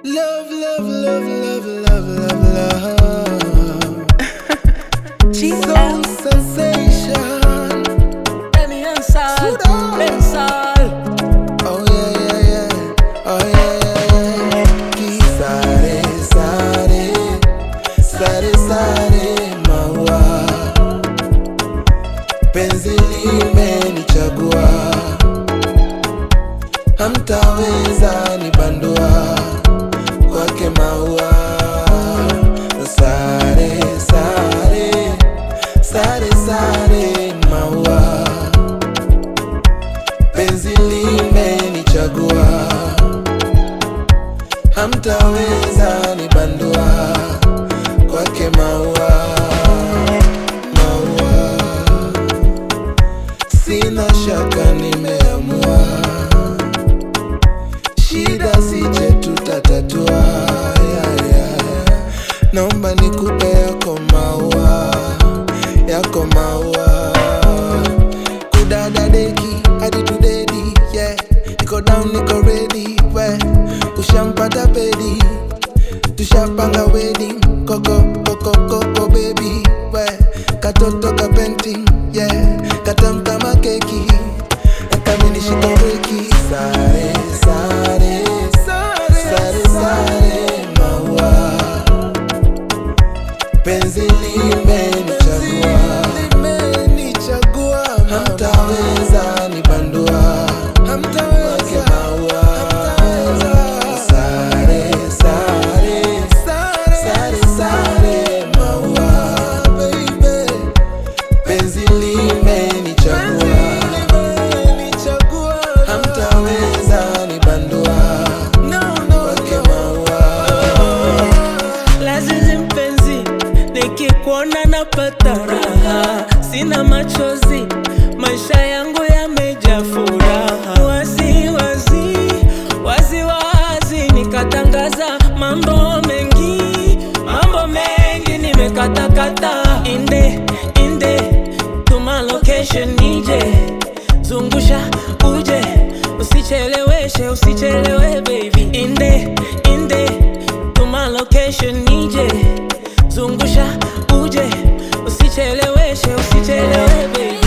Love, love, love, love, love, love, love. Soul sensation. Emi Ansal, Sudan. Bensal. Oh yeah, yeah, yeah. Oh yeah, yeah, yeah. Kisare, sare, sare, sare, maua. Penzi limenichagua, hamtaweza nibandua kwake maua. Sare, sare, sare, sare, maua penzi limenichagua, hamtaweza nibandua kwake maua, maua. Sina shaka nimeamua, shida sije tutatatua. Yeah, yeah. Naomba nikupe yako maua, yako maua kudada deki hadi tudedi yeah. niko down niko ready we ushampata pedi tushapanga wedding koko koko koko baby we katoto ka painting yeah katam kama keki kaminishika breki sare sare sare sare maua penzi limenichagua limenichagua hamtaweza nibandua hamtaweza maua sare sare sare sare maua baby penzi limenichagua hamtaweza nibandua kwake maua Lazizi mpenzi, nikikuona napata raha, sina machozi, maisha yangu yamejaa furaha. Wazi wazi wazi wazi, nikatangaza mambo mengi, mambo mengi nimekatakata. Inde inde, tuma location nije, zungusha uje, usicheleweshe, usichelewe baby. Inde inde tuma location nije zungusha uje usicheleweshe usichelewe baby